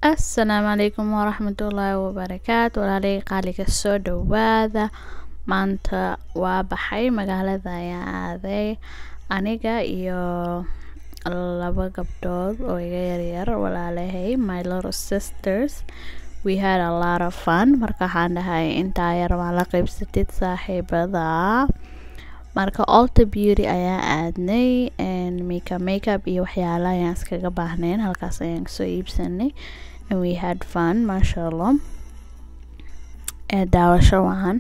assalaamu calaykum waraxmatullaahi wabarakaatu walaalay qaaliga soo dhawaada maanta waa baxay magaalada ayaan aaday aniga iyo laba gabdhood oo iga yaryar walaalahay my little sisters we had a lot of fun marka waxaan dhahay intaa yar waan la qaybsatid saaxiibada marka alta beauty ayaan aadnay makeup makeup iyo waxyaala ayaan iskaga baahnayn halkaas ayaan kasoo iibsanay and we had fun maasha allah ee daawasho wacan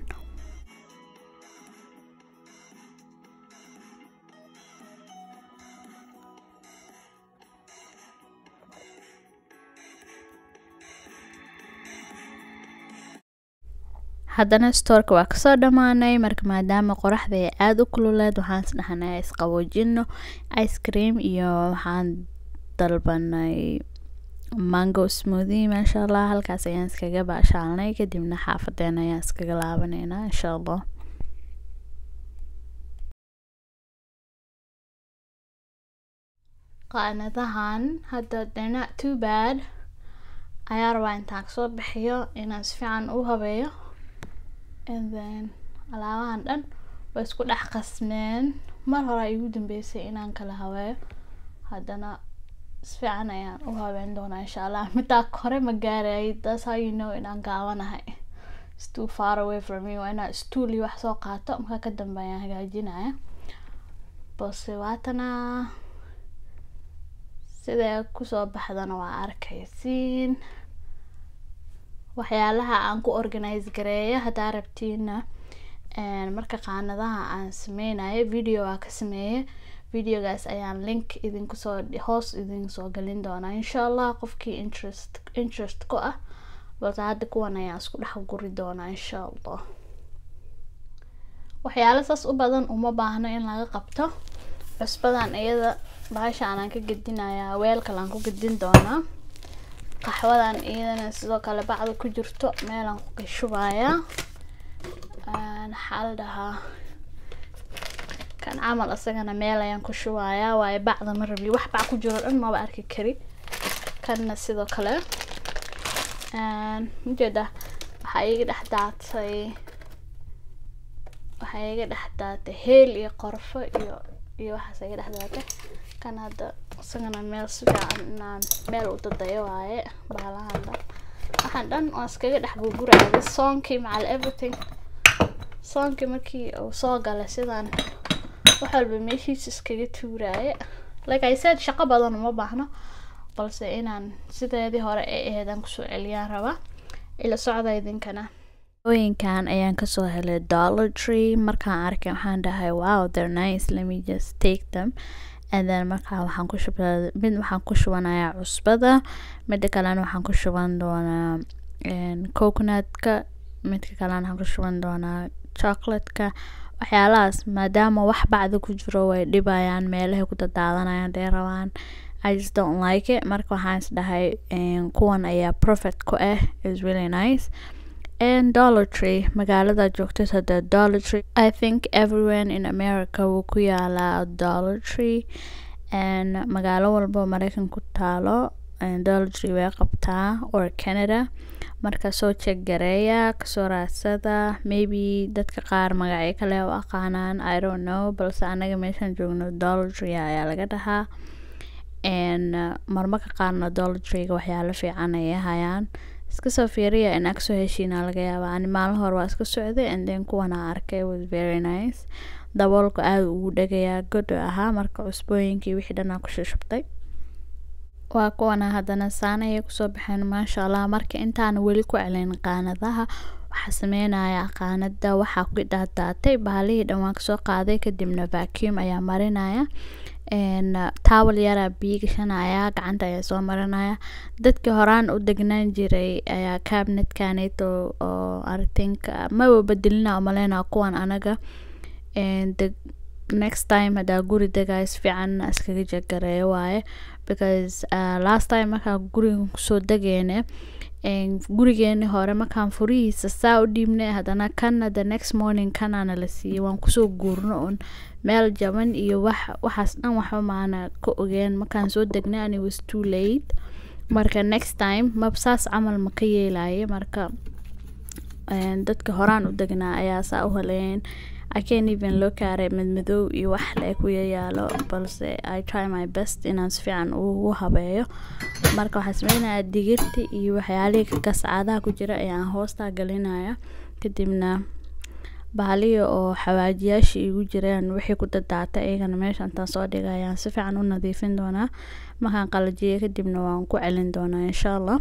haddana stoorka waa kasoo dhammaanay marka maadaama qoraxda ay aada u kululeed waxaan is dhahnay isqaboojino ice cream iyo waxaan dalbanay mango smoothie maasha allah halkaas ayaan iskaga baashaalnay kadibna xaafadeena ayaan iskaga laabaneynaa insha allah qaanadahan hadda they're not too bad ayaa rabaa intaan kasoo bixiyo inaan si fiican u habeeyo and then alaabahan dhan way isku dhex qasmeen mar hore igu dambeysay inaan kala habeeyo haddana si fiican ayaan u habeyn doonaa insha allah midaa hore ma gaarayay that's how you know inaan gaabanahay it's too far away from me waa inaan stool iyo wax soo qaato markaa ka dambe ayaan hagaajinaya balse waatana siday kusoo baxdana waa arkaysiin waxyaalaha aan ku organize gareeyo haddaa rabtiina marka qaanadaha aan sameynayo video waa ka sameeye videogaas ayaan link idinkusoo hoos idinsoo gelin doonaa insha allah qofkii interest interest ku ah balse hadda kuwan ayaan isku dhex guri doonaa insha allah waxyaalo saas u badan uma baahno in laga qabto cusbadan iyada bahashaan aan ka gedinayaa weel kale aan ku gedin doonaa qaxwadan iyadana sidoo kale bacda ku jirto meelaan ku shubayaa maxaa la dhahaa kan camal isagana meel ayaan ku shubayaa waayo bacda ma rabi wax bac ku jiro dhan maba arki kari kanna sidoo kale ujeeda waxaa iga dhex daatay waxaa iga dhex daatay heel iyo qorfo iyo iyo waxaas iga dhex daatay kan hadda isagana meel si fiican inaan meel u dadayo waaye baalahan dhan waxaan dhan waan iskaga dhex gurguraya soonkii macal everything soonkii markii uu soo galay sidaan wax walba meeshiisa iskaga tuuraaye like i said shaqo badan uma baahno balse inaan sideedii hore ee ahayd aan kusoo celiyaan rabaa ila socda idinkana ooyinkan ayaan kasoo helay dollar tree markaan arkay waxaan dhahay wow they're nice let me just take them and then markaa waxaan ku shubaa mid waxaan ku shubanayaa cusbada midda kalena waxaan ku shuban doonaa coconutka midka kalena waxaan ku shuban doonaa chocolatka waxyaalahaas maadaama wax bacda ku jiro way dhibayaan meelahay ku dadaadanayaan dee rabaan I just don't like it marka waxaan is dhahay kuwan ayaa profit ku ah is really nice and dollar tree magaalada joogtid hadda dollar tree i think everywhere in america wuu ku yaalaa dollar tree and magaalo walbo mareykan ku taalo dollar tree way qabtaa or canada marka soo jeeg gareeya kasoo raadsada maybe dadka qaar magacyo kale u aqaanaan i don't know balse anaga meeshaan joogno dollar tree ayaa laga dhahaa and marmarka qaarna dollar treega waxyaalo fiican ayay hayaan iska soo fiiriya inaa kasoo heshiina laga yaaba ani maalin hore waa iska socday and then kuwana arkay was very nice daboolka aada ugu dhagayaa godo ahaa marka cusbooyinkii wixii dhanaa ku shushubtay waa kuwana haddana saan ayay kusoo baxeen maasha allah marka intaan weli ku celin qaanadaha waxaa sameynaya qaanada waxaa ku daadaatay baalihii dhan waan kasoo qaaday kadibna vacuum ayaa marinaya tawal yaraa biyo gashanaya gacanta ayaa soo marinaya dadkii horaan u degnaan jiray ayaa cabinetkaneto oo artinka maba bedelina umaleyna kuwan anaga next time hadaa guri degayo si fiican iskaga jagareeyo waaye because uh, last time markaa guriga kusoo degeyne gurigeeni hore markaan furihiisa saa u dhiibnay haddana kana the next morning kanaana la siiyey waan kusoo guurno un meel jaban iyo wax waxaas dhan waxba maana ka ogeen markaan soo degnay ani was too late marka next time mab saas camal ma ka yeelaye marka dadka horaan u degnaa ayaa saa u haleyn I can't even look at it madmadow iyo wax le ku yayaalo balse I try my best inaan si fiican ugu habeeyo marka waxaan sameynayaa digirta iyo waxyaalihii gascaadaha ku jira ayaan hoostaa gelinaya kadibna bahaliya oo xawaajiyaasha igu jiraan wixii ku dadaatay iyagana meesha intaan soo dhigay ayaan si fiican u nadiifin doonaa markaan qalajiyo kadibna waan ku celin doonaa insha allah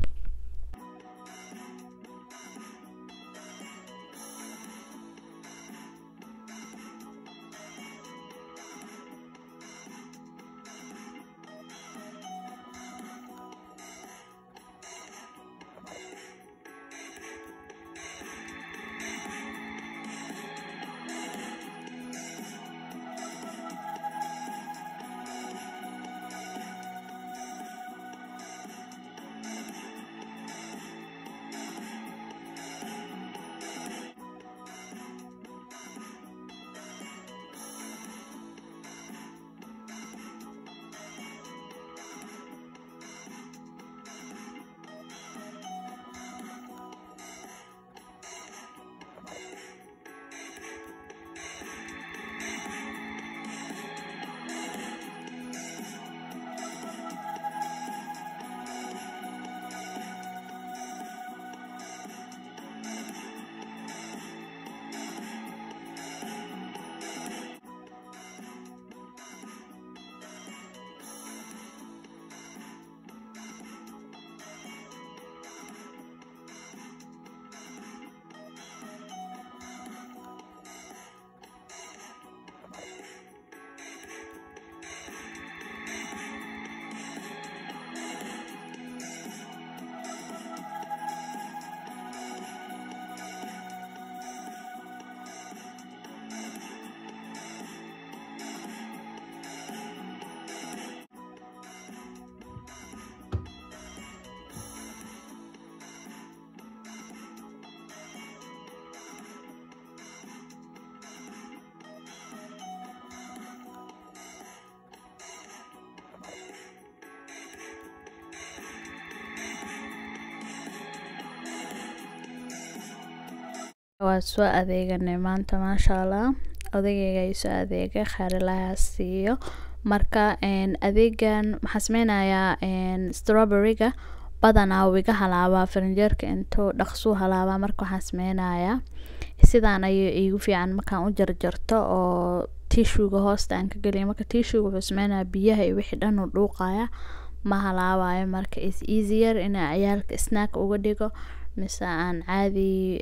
waa soo adeeganay maanta maasha allah odageyga ay soo adeegay khaarilaha siiyo marka adeegan maxaa sameynayaa strawberryga badanaa wiga halaabaa farinjeerka intuu dhaqsuu halaabaa marka waxaan sameynayaa sidaan ayay iigu fiican markaan u jarjarto oo tishuga hoosta aan ka geliya marka tishuga wuxuu sameynayaa biyaha iyo wixii dhan uu dhuuqaya ma halaabayo marka is easier inaa ciyaalka snack uga dhigo mise aan caadi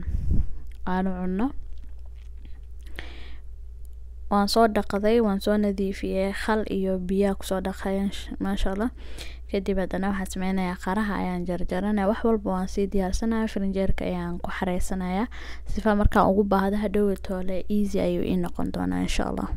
aanu cuno waan soo dhaqday waan soo nadiifiyey khal iyo biyaa kusoo dhaqay maasha allah kadib haddana waxaan sameynayaa qaraha ayaan jarjaranaya wax walba waan sii diyaarsanaya farinjeerka ayaan ku xareysanaya sifa markaan ugu baahda hadhowa toole easy ayuu ii noqon doonaa insha allah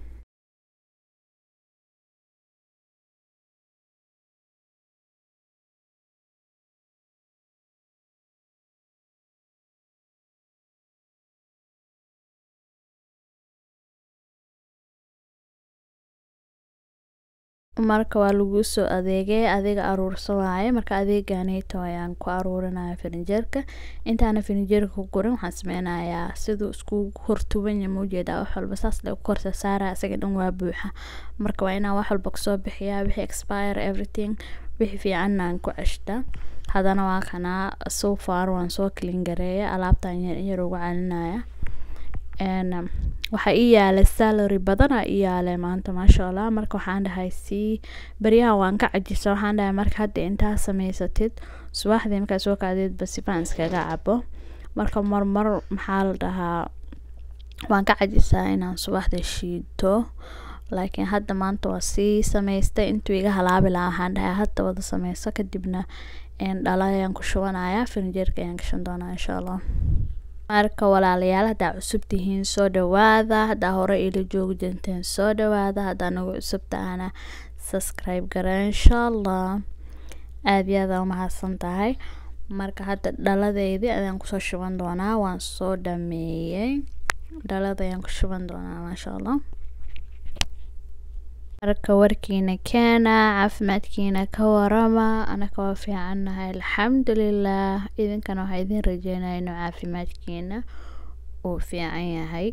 marka waa laguu soo adeegay adiga aruursa waaye marka adeeganeyto ayaan ku aruurinaya farinjeerka intaana farinjeerka ku gurin waxaan sameynayaa siduu iskugu hortubanya maujeedaa wax walba saas le korsa saara isaga dhan waa buuxa marka waa inaan wax walba kasoo bixiyaa wixii expire everything wixii fiicanna aan ku ceshta haddana waa kanaa so far waan soo clean gareeya alaabtan yar yar uga celinaya waxaa ii yaalay salary badana ii yaalay maanta maasha allah marka waxaan dhahay sii beryahan waan ka cajisa waxaan dhahay marka hadda intaa sameysatid subaxdii markaa soo kacdeedba sifaan iskaga cabo marka marmar maxaa la dhahaa waan ka cajisaa inaan subaxda shiito laakiin hadda maanta waa sii sameystay intuu iga halaabi lahaa waxaan dhahay hadda wada sameyso kadibna dhala ayaan ku shubanaya farinjeerka ayaan gashan doonaa insha allah marka walaalayaal haddaa cusub tihiin soo dhawaada haddaa hore ila joogi jirteen soo dhawaada haddaa nagu cusub tahana subscribe gara insha allah aada iyo aada umahadsan tahay marka hadda dhaladeydii ayaan kusoo shuban doonaa waan soo dhameeyey dhalada ayaan ku shuban doonaa maasha allah marka warkiina keena caafimaadkiina ka warama anaka waa fiicannahay alxamdulilah idinkana waxaa idin rajeynaya inuu caafimaadkiina uu fiican yahay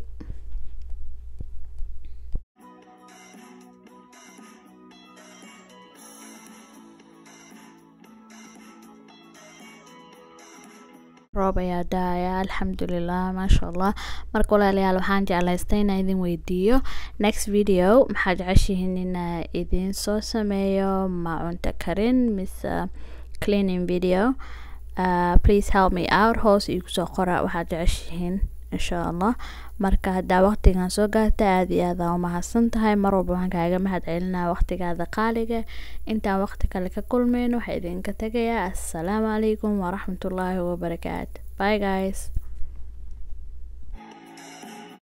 roob ayaa daaya alxamdulilah maasha allah marka walaalayaal waxaan jeclaystay inaan idin weydiiyo next video maxaa jeceshihiin inaa idin soo sameeyo ma cunto karin mise cleaning video uh, please help me out hoos igu soo qora waxaad jeceshihiin insha allah marka haddaa waqtigan soo gaarta aada iyo aada u mahadsan tahay mar walba waxaan kaaga mahad celinaa waqtigaada qaaliga intaan waqti kale ka kulmeyn waxaa idinka tegayaa assalaamu calaykum waraxmatullaahi wabarakaatu bye guys